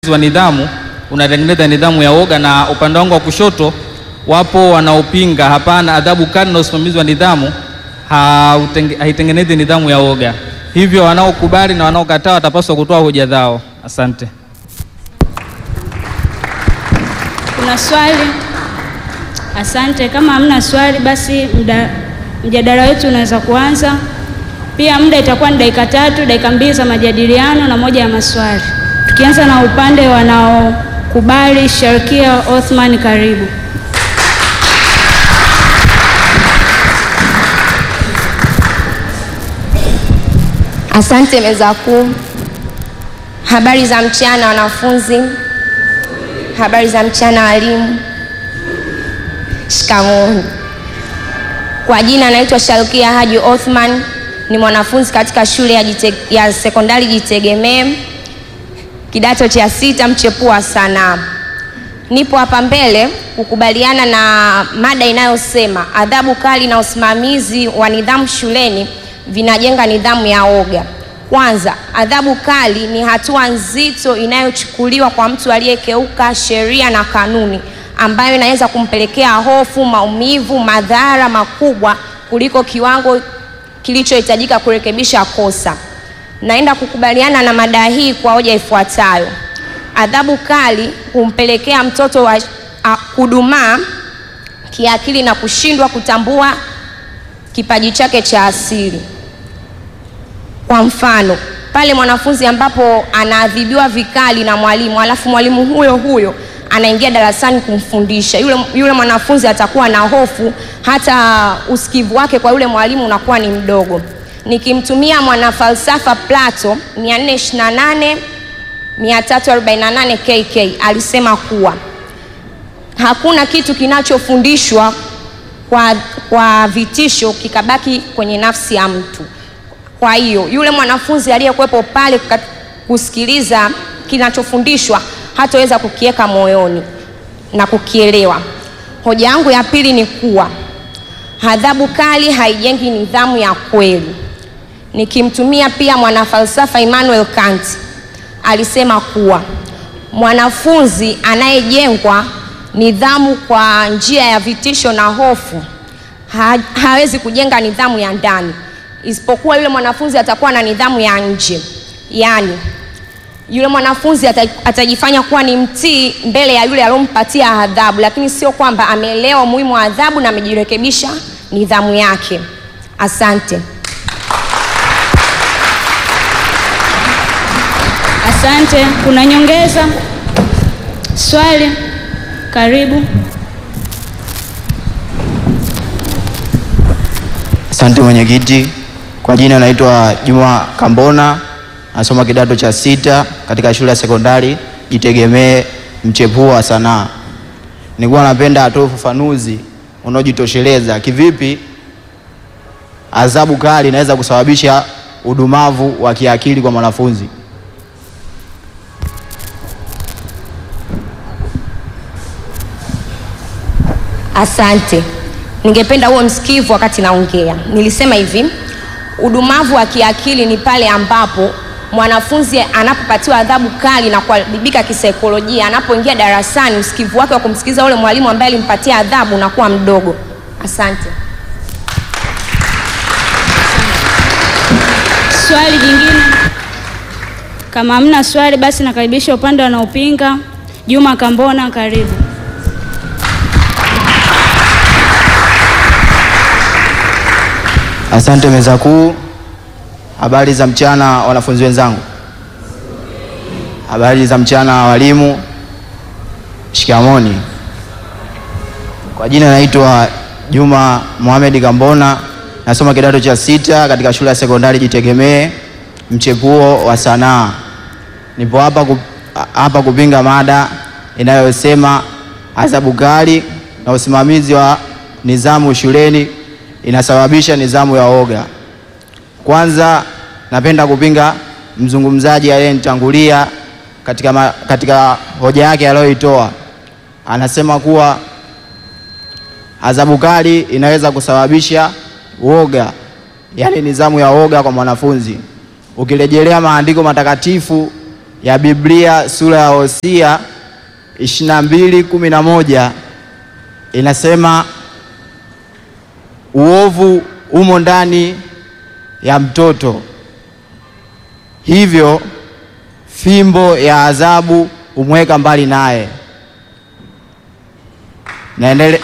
wa nidhamu unatengeneza nidhamu ya woga, na upande wangu wa kushoto wapo wanaopinga hapana, adhabu kali na usimamizi wa nidhamu hautenge- haitengenezi nidhamu ya woga. Hivyo wanaokubali na wanaokataa watapaswa kutoa hoja zao. Asante. Kuna swali? Asante. Kama hamna swali, basi mda, mjadala wetu unaweza kuanza. Pia muda itakuwa ni dakika tatu, dakika mbili za majadiliano na moja ya maswali. Tukianza na upande wanaokubali, Sharkia Othman, karibu. Asante meza kuu. Habari za mchana wanafunzi. Habari za mchana walimu. Shikamoo. Kwa jina naitwa Shalkia Haji Othman, ni mwanafunzi katika shule ya, jite, ya sekondari Jitegemee kidato cha sita mchepuo wa sanaa. Nipo hapa mbele kukubaliana na mada inayosema adhabu kali na usimamizi wa nidhamu shuleni vinajenga nidhamu ya woga. Kwanza, adhabu kali ni hatua nzito inayochukuliwa kwa mtu aliyekeuka sheria na kanuni, ambayo inaweza kumpelekea hofu, maumivu, madhara makubwa kuliko kiwango kilichohitajika kurekebisha kosa. Naenda kukubaliana na mada hii kwa hoja ifuatayo. Adhabu kali humpelekea mtoto wa a, kudumaa kiakili na kushindwa kutambua kipaji chake cha asili. Kwa mfano, pale mwanafunzi ambapo anaadhibiwa vikali na mwalimu, alafu mwalimu huyo huyo anaingia darasani kumfundisha yule, yule mwanafunzi atakuwa na hofu, hata usikivu wake kwa yule mwalimu unakuwa ni mdogo. Nikimtumia mwanafalsafa Plato 428 348 KK alisema kuwa hakuna kitu kinachofundishwa kwa, kwa vitisho kikabaki kwenye nafsi ya mtu. Kwa hiyo yule mwanafunzi aliyekuwepo pale kat- kusikiliza kinachofundishwa hataweza kukiweka moyoni na kukielewa. Hoja yangu ya pili ni kuwa adhabu kali haijengi nidhamu ya kweli. Nikimtumia pia mwanafalsafa Immanuel Kant alisema kuwa mwanafunzi anayejengwa nidhamu kwa njia ya vitisho na hofu ha, hawezi kujenga nidhamu ya ndani, isipokuwa yule mwanafunzi atakuwa na nidhamu ya nje. Yaani yule mwanafunzi ata, atajifanya kuwa ni mtii mbele ya yule aliyompatia adhabu, lakini sio kwamba ameelewa umuhimu wa adhabu na amejirekebisha nidhamu yake. Asante. Asante. Kuna nyongeza? Swali? Karibu. Asante mwenyekiti. Kwa jina naitwa Juma Kambona, nasoma kidato cha sita katika shule ya sekondari Jitegemee mchepuo wa sanaa. Nilikuwa napenda atoe ufafanuzi unaojitosheleza kivipi adhabu kali inaweza kusababisha udumavu wa kiakili kwa mwanafunzi. Asante. Ningependa huo msikivu wakati naongea. Nilisema hivi, udumavu wa kiakili ni pale ambapo mwanafunzi anapopatiwa adhabu kali na kuadhibika kisaikolojia, anapoingia darasani, usikivu wake wa kumsikiliza ule mwalimu ambaye alimpatia adhabu unakuwa mdogo. Asante. Swali jingine? Kama hamna swali, basi nakaribisha upande wanaopinga. Juma Kambona, karibu. Asante meza kuu. Habari za mchana wanafunzi wenzangu. Habari za mchana walimu. Shikamoni. Kwa jina naitwa Juma Mohamed Kambona, nasoma kidato cha sita katika shule ya sekondari Jitegemee mchepuo wa sanaa. Nipo hapa ku, hapa kupinga mada inayosema adhabu kali na usimamizi wa nidhamu shuleni inasababisha nidhamu ya woga. Kwanza napenda kupinga mzungumzaji aliyenitangulia katika, ma, katika hoja yake aliyoitoa. Anasema kuwa adhabu kali inaweza kusababisha woga, yaani nidhamu ya woga kwa mwanafunzi. Ukirejelea maandiko matakatifu ya Biblia sura ya Hosea 22:11 inasema uovu umo ndani ya mtoto, hivyo fimbo ya adhabu humweka mbali naye. Naendele,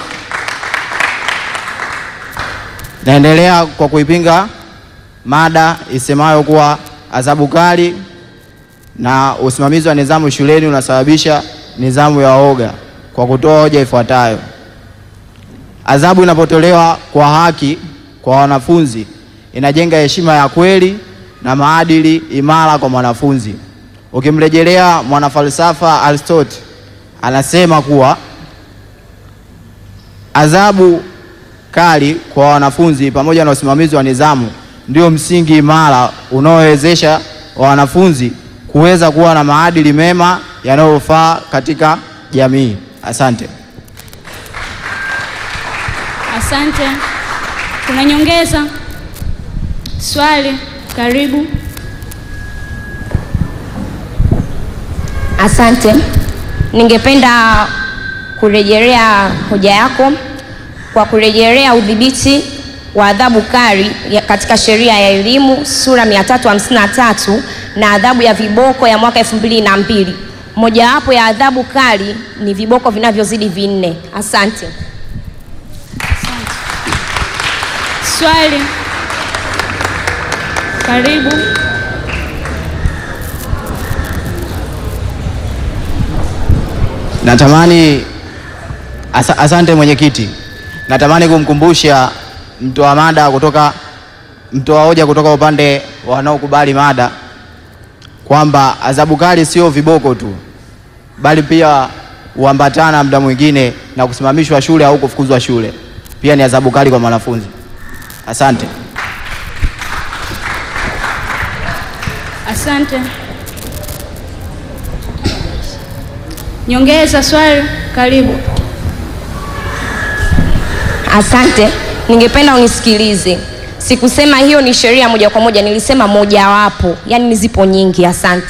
naendelea kwa kuipinga mada isemayo kuwa adhabu kali na usimamizi wa nidhamu shuleni unasababisha nidhamu ya woga kwa kutoa hoja ifuatayo: adhabu inapotolewa kwa haki kwa wanafunzi inajenga heshima ya kweli na maadili imara kwa mwanafunzi. Ukimrejelea mwanafalsafa Aristotle, anasema kuwa adhabu kali kwa wanafunzi pamoja na usimamizi wa nidhamu ndio msingi imara unaowezesha wanafunzi kuweza kuwa na maadili mema yanayofaa katika jamii. Asante. Asante. Kuna nyongeza? Swali? Karibu. Asante. Ningependa kurejelea hoja yako kwa kurejelea udhibiti wa adhabu kali ya- katika sheria ya elimu sura 353 na adhabu ya viboko ya mwaka 2002. Mojawapo ya adhabu kali ni viboko vinavyozidi vinne. Asante. Swali? Karibu. Natamani asa, asante mwenyekiti. Natamani kumkumbusha mtoa mada kutoka mtoa hoja kutoka upande wanaokubali mada kwamba adhabu kali sio viboko tu, bali pia huambatana muda mwingine na kusimamishwa shule au kufukuzwa shule, pia ni adhabu kali kwa mwanafunzi. Asante. Asante. Nyongeza swali? Karibu. Asante. Ningependa unisikilize. Sikusema hiyo ni sheria moja kwa moja, nilisema mojawapo, yaani zipo nyingi. Asante.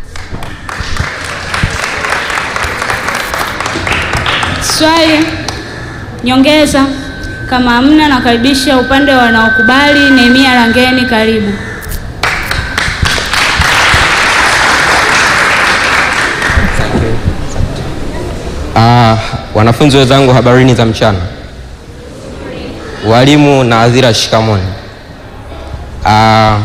Swali? Nyongeza? Kama hamna, nakaribisha upande wanaokubali. Nehemia Langeni, karibu. Ah, wanafunzi wenzangu, habarini za mchana. Walimu na hadhira, shikamoni. Ah,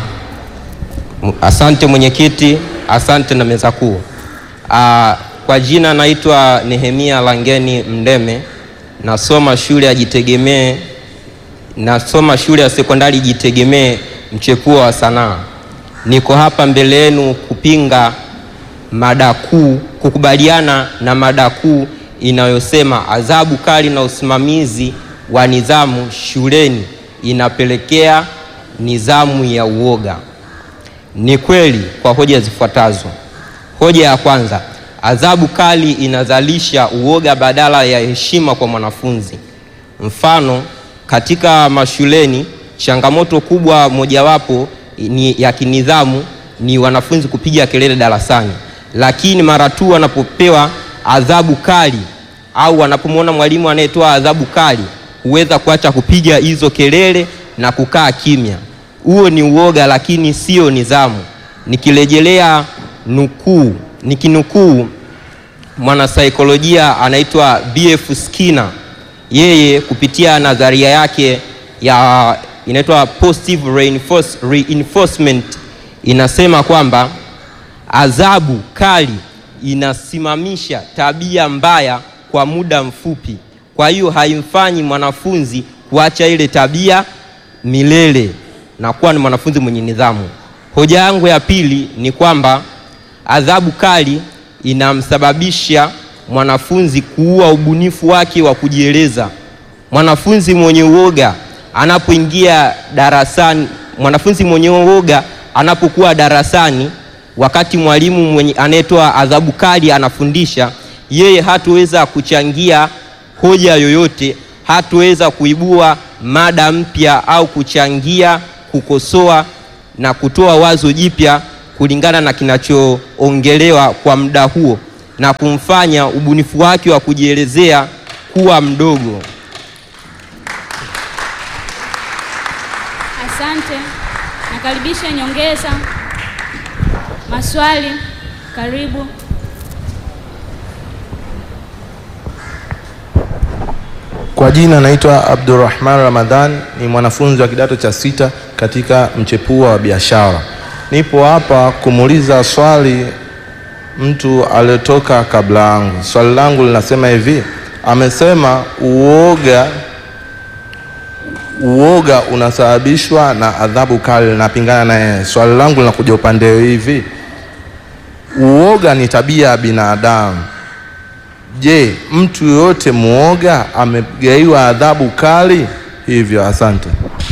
m- asante mwenyekiti, asante na meza kuu. Ah, kwa jina naitwa Nehemia Langeni Mndeme, nasoma shule ya Jitegemee, nasoma shule ya sekondari Jitegemee, mchepuo wa sanaa. Niko hapa mbele yenu kupinga mada kuu, kukubaliana na mada kuu inayosema adhabu kali na usimamizi wa nidhamu shuleni inapelekea nidhamu ya uoga. Ni kweli kwa hoja zifuatazo. Hoja ya kwanza, adhabu kali inazalisha uoga badala ya heshima kwa mwanafunzi. Mfano, katika mashuleni changamoto kubwa mojawapo ni ya kinidhamu ni wanafunzi kupiga kelele darasani, lakini mara tu wanapopewa adhabu kali au wanapomwona mwalimu anayetoa adhabu kali huweza kuacha kupiga hizo kelele na kukaa kimya. Huo ni uoga, lakini sio nidhamu. Nikirejelea nukuu, nikinukuu mwanasaikolojia anaitwa B.F. Skinner, yeye kupitia nadharia yake ya inaitwa positive reinforce, reinforcement inasema kwamba adhabu kali inasimamisha tabia mbaya kwa muda mfupi, kwa hiyo haimfanyi mwanafunzi kuacha ile tabia milele na kuwa ni mwanafunzi mwenye nidhamu. Hoja yangu ya pili ni kwamba adhabu kali inamsababisha mwanafunzi kuua ubunifu wake wa kujieleza. Mwanafunzi mwenye uoga anapoingia darasani, mwanafunzi mwenye uoga anapokuwa darasani, wakati mwalimu mwenye anayetoa adhabu kali anafundisha, yeye hatoweza kuchangia hoja yoyote, hatoweza kuibua mada mpya au kuchangia kukosoa na kutoa wazo jipya kulingana na kinachoongelewa kwa muda huo na kumfanya ubunifu wake wa kujielezea kuwa mdogo. Asante. Nakaribisha nyongeza. Maswali, karibu. Kwa jina naitwa Abdurrahman Ramadhan, ni mwanafunzi wa kidato cha sita katika mchepuo wa biashara. Nipo hapa kumuuliza swali mtu aliyotoka kabla yangu. Swali langu linasema hivi, amesema uoga uoga unasababishwa na adhabu kali. Napingana na yeye. Swali langu linakuja upande hivi, uoga ni tabia ya binadamu. Je, mtu yoyote muoga amegaiwa adhabu kali hivyo? Asante.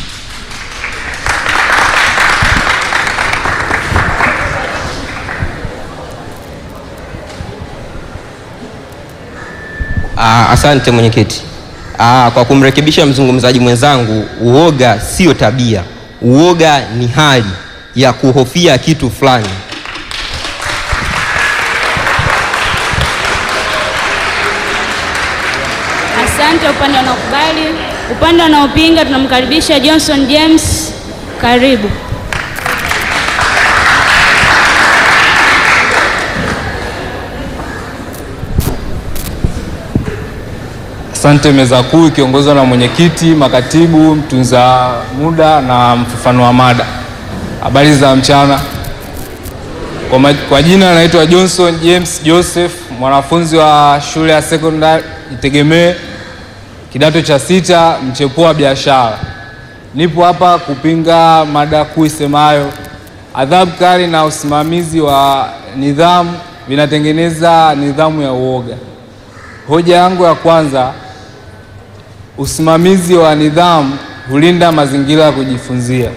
Ah, asante mwenyekiti. Ah, kwa kumrekebisha mzungumzaji mwenzangu, uoga sio tabia. Uoga ni hali ya kuhofia kitu fulani. Asante upande wanaokubali. Upande wanaopinga tunamkaribisha Johnson James, karibu. Asante meza kuu ikiongozwa na mwenyekiti, makatibu, mtunza muda na mfafanua mada. Habari za mchana. Kwa, ma, kwa jina naitwa Johnson James Joseph, mwanafunzi wa shule ya sekondari Itegemee, kidato cha sita, mchepuo wa biashara. Nipo hapa kupinga mada kuu isemayo adhabu kali na usimamizi wa nidhamu vinatengeneza nidhamu ya uoga. Hoja yangu ya kwanza, usimamizi wa nidhamu hulinda mazingira ya kujifunzia.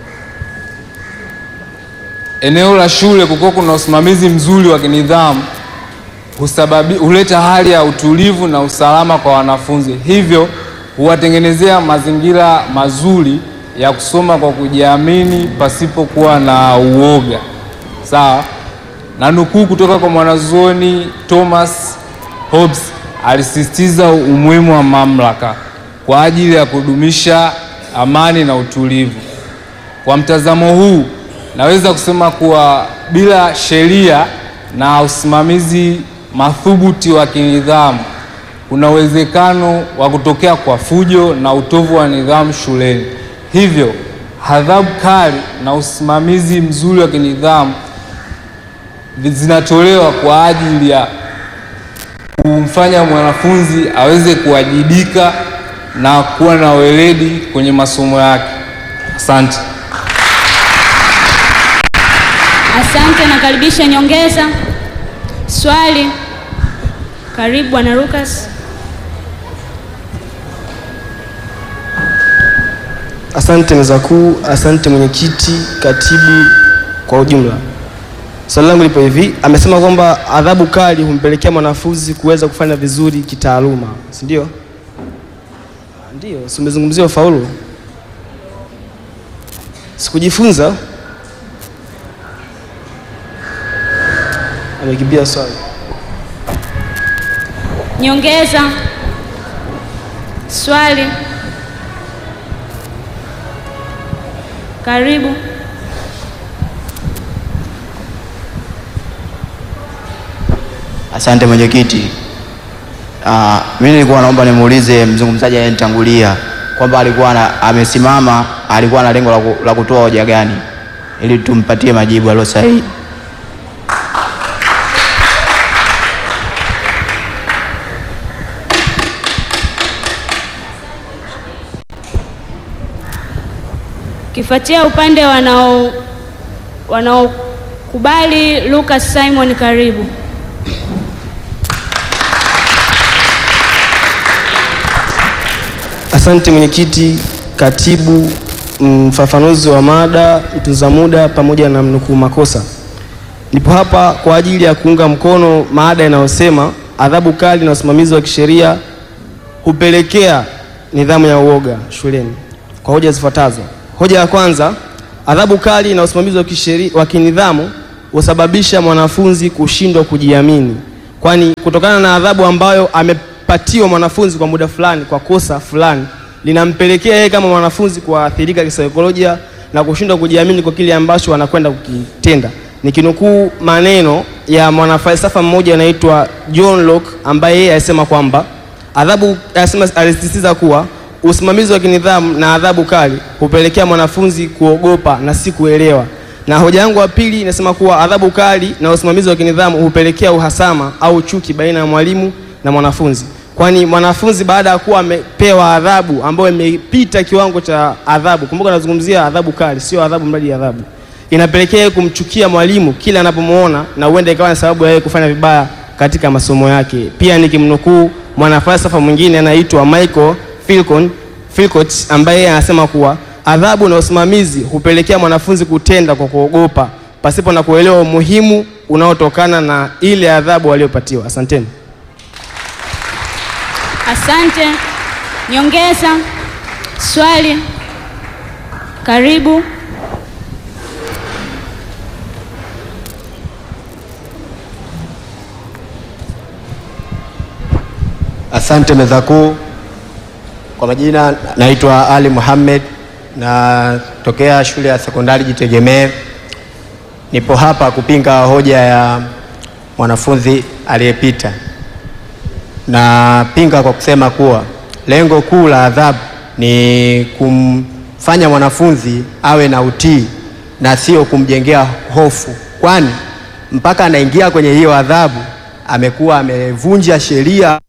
Eneo la shule kukiwa kuna usimamizi mzuri wa kinidhamu husababi, huleta hali ya utulivu na usalama kwa wanafunzi, hivyo huwatengenezea mazingira mazuri ya kusoma kwa kujiamini pasipokuwa na uoga. Sawa na nukuu kutoka kwa mwanazuoni Thomas Hobbes alisisitiza umuhimu wa mamlaka kwa ajili ya kudumisha amani na utulivu. Kwa mtazamo huu, naweza kusema kuwa bila sheria na usimamizi madhubuti wa kinidhamu, kuna uwezekano wa kutokea kwa fujo na utovu wa nidhamu shuleni. Hivyo, adhabu kali na usimamizi mzuri wa kinidhamu zinatolewa kwa ajili ya kumfanya mwanafunzi aweze kuwajibika na kuwa na weledi kwenye masomo yake. Asante. Asante, nakaribisha nyongeza. Swali, karibu bwana Lucas. Asante meza kuu, asante mwenyekiti, katibu kwa ujumla. Swali langu lipo hivi, amesema kwamba adhabu kali humpelekea mwanafunzi kuweza kufanya vizuri kitaaluma, si ndio? Ndio, si umezungumzia ufaulu? Sikujifunza. Amekimbia swali. Nyongeza. Swali, karibu. Asante mwenyekiti. Uh, mimi nilikuwa naomba nimuulize mzungumzaji aliyenitangulia kwamba alikuwa na, amesimama alikuwa na lengo la ku- la kutoa hoja gani ili tumpatie majibu aliyo sahihi. Kifuatia upande wanao wanaokubali, Lucas Simon, karibu. Asante mwenyekiti, katibu, mfafanuzi wa mada, mtunza muda pamoja na mnukuu makosa. Nipo hapa kwa ajili ya kuunga mkono mada inayosema adhabu kali na usimamizi wa kisheria hupelekea nidhamu ya uoga shuleni kwa hoja zifuatazo. Hoja ya kwanza, adhabu kali na usimamizi wa kisheria wa kinidhamu husababisha mwanafunzi kushindwa kujiamini, kwani kutokana na adhabu ambayo amepatiwa mwanafunzi kwa muda fulani kwa kosa fulani linampelekea yeye kama mwanafunzi kuathirika kisaikolojia na kushindwa kujiamini kwa kile ambacho anakwenda kukitenda. Nikinukuu maneno ya mwanafalsafa mmoja anaitwa John Locke ambaye yeye alisema kwamba adhabu, alisema, alisisitiza kuwa usimamizi wa kinidhamu na adhabu kali hupelekea mwanafunzi kuogopa na si kuelewa. Na hoja yangu ya pili inasema kuwa adhabu kali na usimamizi wa kinidhamu hupelekea uhasama au chuki baina ya mwalimu na mwanafunzi, kwani mwanafunzi baada ya kuwa amepewa adhabu ambayo imepita kiwango cha adhabu, kumbuka nazungumzia adhabu kali, sio adhabu mradi ya adhabu, inapelekea yeye kumchukia mwalimu kila anapomuona, na huenda ikawa ni sababu ya yeye kufanya vibaya katika masomo yake. Pia nikimnukuu mwanafalsafa mwingine anaitwa Michael Philcon Philcott ambaye yeye anasema kuwa adhabu na usimamizi hupelekea mwanafunzi kutenda kwa kuogopa pasipo na kuelewa umuhimu unaotokana na ile adhabu aliyopatiwa. Asanteni. Asante. Nyongeza swali, karibu. Asante meza kuu. Kwa majina naitwa Ali Muhammad, natokea shule ya sekondari Jitegemee. Nipo hapa kupinga hoja ya mwanafunzi aliyepita. Napinga kwa kusema kuwa lengo kuu la adhabu ni kumfanya mwanafunzi awe na utii na sio kumjengea hofu, kwani mpaka anaingia kwenye hiyo adhabu amekuwa amevunja sheria